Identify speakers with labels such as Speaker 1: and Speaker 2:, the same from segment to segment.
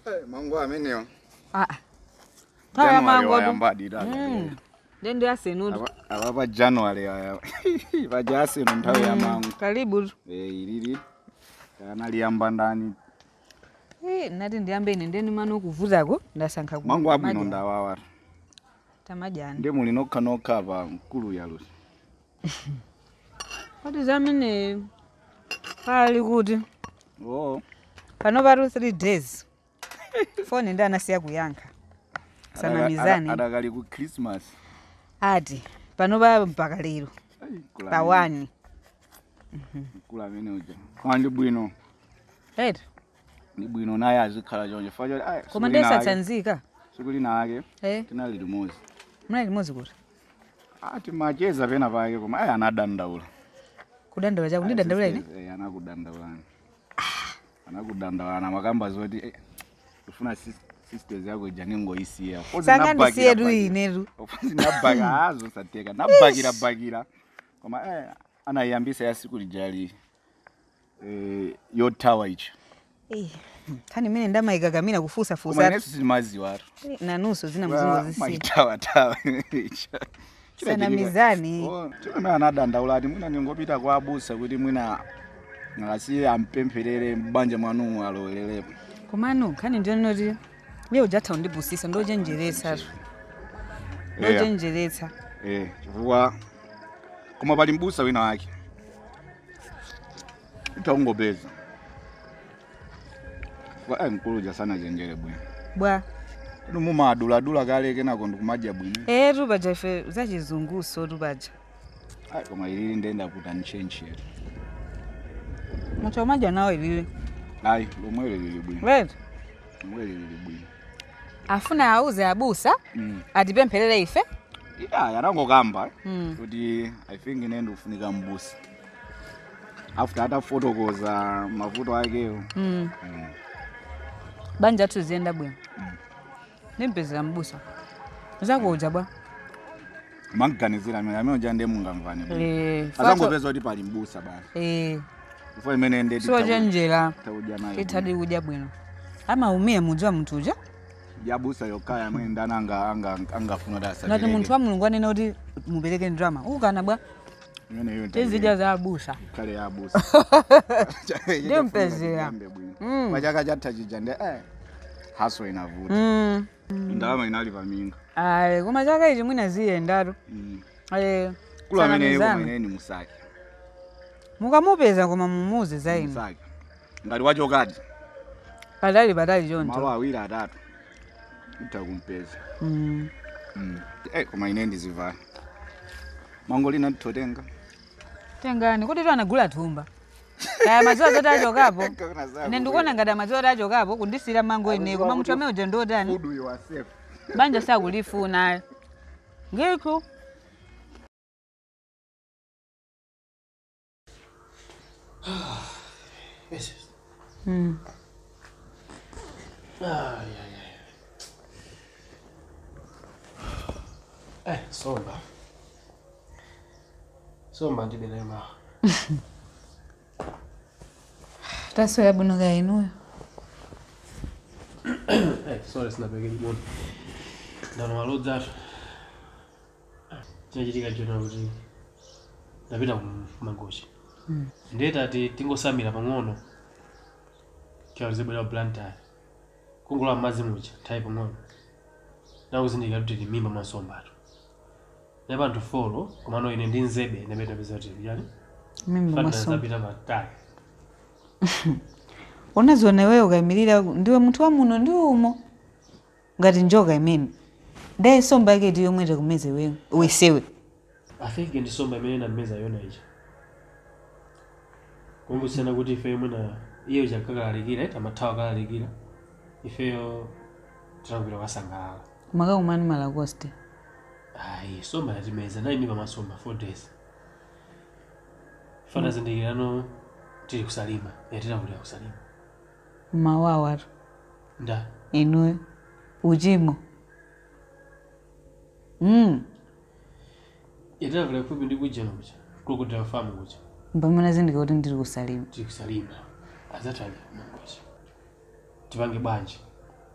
Speaker 1: mangu amenewa
Speaker 2: Ah. Kaya mangodu.
Speaker 1: wayambadira
Speaker 2: Mm. Ndende asenudu.
Speaker 1: ava pa january aya pajasino nthawi ya mangu
Speaker 2: Karibu. tu.
Speaker 1: Eh, ilili kana liyamba ndani
Speaker 2: Eh, nati ndiyambe ine ndeni mano kuvutako ndasankha ku-
Speaker 1: mangu abwino
Speaker 2: majani.
Speaker 1: ndawawata
Speaker 2: tamajani
Speaker 1: ndi muli nokha nokha pa mkulu yalusi
Speaker 2: kuti zamene pali kuti
Speaker 1: oo
Speaker 2: pano patu 3 days foni ndi anasiya kuyankha sanamizani
Speaker 1: adakali ku christmas
Speaker 2: ati pano pa mpaka lero
Speaker 1: Ai, mkulu
Speaker 2: pa
Speaker 1: amene-
Speaker 2: 1
Speaker 1: mkulu amene uja koma ndi bwino
Speaker 2: eti
Speaker 1: ndi bwino naye azikhala chonje fa choti ai,
Speaker 2: koma
Speaker 1: siku lina ake-
Speaker 2: ndesatsanzika
Speaker 1: siku lina ake
Speaker 2: eh
Speaker 1: tinali limodzi
Speaker 2: mnali limodzi kuti
Speaker 1: ati macheza pena pake koma ayi anadandaula
Speaker 2: kudandaula chaku ndidandaula ine
Speaker 1: Sisters, eh, anakudandaulana anakudandaulana makamba zoti eh, ufuna sis- sisters yako ija ningoisiya
Speaker 2: sangandisiyetu inetu
Speaker 1: nabhaka hazo sateka nabhakirabhakira koma eh, anayiyambisa ya siku lijali eh, yothawa ichi
Speaker 2: Eh, khani mene ndamayikakamina
Speaker 1: koma
Speaker 2: kufusafusa
Speaker 1: inesu simaziwatu
Speaker 2: nanuso zina mzingo zisiya
Speaker 1: maitawatawa icha
Speaker 2: sanamizani
Speaker 1: chimene anadandaula ati mwina ningopita kwa abusa kuti mwina ngasi ampempherere mbanja mwanumu alowererepo
Speaker 2: komano khani ndionoti iye ujatha undibusisa ndochenjeretsa
Speaker 1: Yeah.
Speaker 2: ndochenjeretsa
Speaker 1: Eh, chifukwa koma pali mbusa wina wake ita ungopeza chifukwa ayi mkulu uja sanachenjere bwino
Speaker 2: bwa
Speaker 1: kuti mumaduladula kale kenako ndikumadya bwino
Speaker 2: eh tupaja ife zachizunguso tupaja
Speaker 1: ayi koma ilili ndenda kuti anichenjere
Speaker 2: mucho maja nawo ilile
Speaker 1: ayi lomwelo lili bwino
Speaker 2: right
Speaker 1: lomwelo lili bwino
Speaker 2: afuna auze abusa
Speaker 1: Mm.
Speaker 2: atipempherere ife
Speaker 1: iya yanangokamba
Speaker 2: Mm.
Speaker 1: kuti i think ine ndikufunika mbusa after atafotokoza mavuto akewo
Speaker 2: mm.
Speaker 1: Mm.
Speaker 2: banja athu ziyenda bwino ndimpezera mbusa zakuja bwa
Speaker 1: mankuganizira amene amene uja ndiye mungamvane bwino.
Speaker 2: Eh,
Speaker 1: azangopeza kuti pali mbusa basi
Speaker 2: eh,
Speaker 1: ifo imene ndi
Speaker 2: sochenjera
Speaker 1: tauja nayo
Speaker 2: tithadi kudya bwino amaumia mudziwa munthu uja
Speaker 1: yabusa yokaya amene ndani anga- anga- angafuna kuti
Speaker 2: ngati
Speaker 1: asapereke.
Speaker 2: munthu wa mulungu anena kuti mupereke ndrama ukana bwa
Speaker 1: Imene iyo
Speaker 2: tizidya za abusa
Speaker 1: kale yabusa
Speaker 2: Ndimpezera. Mm.
Speaker 1: pachaka chatha chija ndi eh haso inavuta
Speaker 2: Mm.
Speaker 1: ndalama inali paminga
Speaker 2: ayi koma chaka ichi mwina ziyendatu
Speaker 1: Mm.
Speaker 2: Eh,
Speaker 1: kulu amene
Speaker 2: sanamizana.
Speaker 1: koma ine ni musake
Speaker 2: mukamupeza koma mumuuze za inu
Speaker 1: musake ngati wachokadi
Speaker 2: patali patali
Speaker 1: malo
Speaker 2: choncho
Speaker 1: awiri atatu utha kumpeza
Speaker 2: Mm.
Speaker 1: Mm. Eh, koma ine ndizivala mango lina titotenga
Speaker 2: tengani kuti tu anagula thumba kaya madziwa zoti achokapo ine ndikuona ngati amadziwa oti achokapo kundisira mango ine koma munthu amene uja ndiotani
Speaker 1: Food you are safe.
Speaker 2: banja sakulifuna ngikho
Speaker 3: Yes.
Speaker 2: Mm.
Speaker 3: Ai, ai, ai. Eh, somba. Somba ndibele ma.
Speaker 2: tasoya bwino kaya inuyo
Speaker 3: Eh, sorry sina peke jiboni. Ndano malodza. Chinachitika chona kuti ndapita kumangochi. Ndeta ati tingosamira pang'ono. Kyalizibwera blantari. Kungula madzi mucha nthawi pang'ono. Nakuzindikira kuti ndimimba mwasombatu. Nepa anthu folo komano ine ndi nzebe ndapita peza kuti yani.
Speaker 2: mimba
Speaker 3: Fana
Speaker 2: masomo
Speaker 3: zapita patali.
Speaker 2: unaziona iweyo ukayimirira ndiwe munthu wa muno ndi umo ngati njoka imene ndaye somba yake ti yomwe takumeze wewe wesewe
Speaker 3: I think ndisomba imene nameza yona ija. Kumbusana kuti ife mwina iyo ija kakalalikira ita mathawa kalalikira. Ifeyo tinagwira kasangalala.
Speaker 2: makakumani malakoste
Speaker 3: Ayi, somba yatimeza nayi mipa masomba 4 days. Fana zindikirano tili kusalima, yatinavulira kusalima.
Speaker 2: mawawatu
Speaker 3: Nda,
Speaker 2: inuyo uchimo mm.
Speaker 3: yatinavulira kufupi ndi kujeno kuja. Kulikudira famu kuja.
Speaker 2: mpamene azindika kuti ndiri kusalima
Speaker 3: Tili kusalima. Azatali mangochi. Tipange bwanji.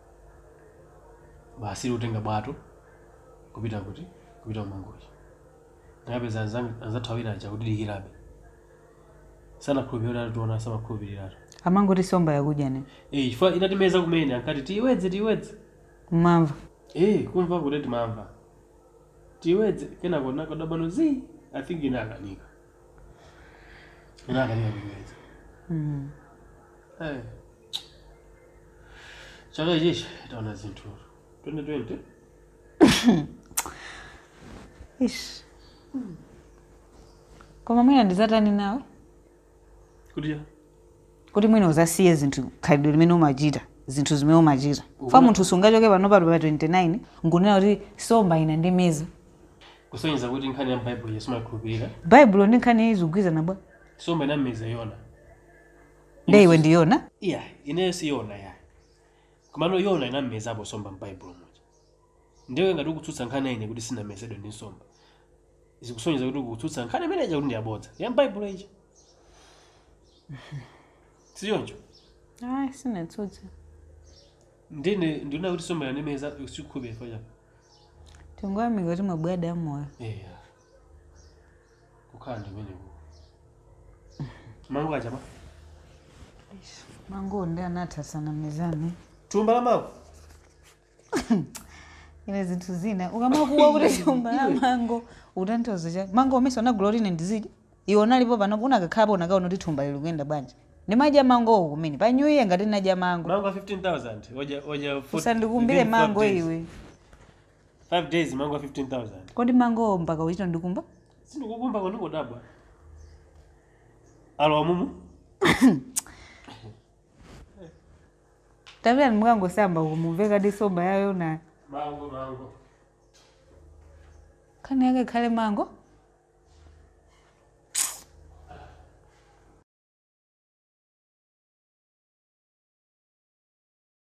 Speaker 3: basi utenga bwato kupita kuti kupita kumangochi ndakapeza anzathawira aja kudidikirabe sanakhulupirira tiona samakhulupiriratu
Speaker 2: amangoti somba yakudya ne
Speaker 3: Eh, chifukwa inatimeza kumene ankati tiiwedze tiiwedze
Speaker 2: mmamva
Speaker 3: Eh, kumva kuti timamva tiiwedze kenako nakodabano zi i think inakanika inakanika kuiwedza
Speaker 2: Mm.
Speaker 3: Eh. chaka ichichi taona zinthu 2020
Speaker 2: ish koma mwina ndizatani nawe
Speaker 3: kuti cha
Speaker 2: kuti mwina uzasiye zinthu khalidwe limene umachita zinthu zimene umachita fa munthu sungachoke pano pato pa 29 nkunena kuti somba ina ndi miza
Speaker 3: kusonyeza kuti nkhani ya mbaibulo yesu makhulupirira
Speaker 2: baibulo ndi nkhani izigwizana bwa
Speaker 3: somba inameza yona
Speaker 2: nde iwe ndiyona
Speaker 3: iya ineyo si yona ya komano yona inammezapo somba mbaibulo moja ndiwe ngati ukutsutsa nkhani ine kuti sinamezedwe ndi nsomba zikusonyeza kuti ukutsutsa nkhani imene ija kuti ndiyabodza ya mbaibulo ija siyonjo
Speaker 2: ayi sinatsutsa
Speaker 3: ndine ndiona kuti somba yanimeza sikukhulupirira chifukwa chako
Speaker 2: tingoyamika kuti mwabwada amoyo
Speaker 3: eya kukhala ndimeneko mango achapa
Speaker 2: mango ndi anathasana mizani
Speaker 3: thumba la mango
Speaker 2: ine zinthu zina ukamakuwa kuti somba la mango utanthauza cha mango umese unagula kuti ine ndizidya iwe unalipo panopo unakakhalapo unakaona kuti thumba lili kuyenda bwanji ndimadya mango kumene pa new year ngati ndinadya mango
Speaker 3: mango 15000 oja oja four-
Speaker 2: usandikumbire
Speaker 3: within five
Speaker 2: mango
Speaker 3: days.
Speaker 2: iwe
Speaker 3: 5 days mango 15000
Speaker 2: kodi mango mpaka uchita ndikumba
Speaker 3: sindikukumba konikodabwa alowa mumu
Speaker 2: tapitani mukangosamba kumumveka di somba yayo na
Speaker 3: mango mango
Speaker 2: khani yake khale mango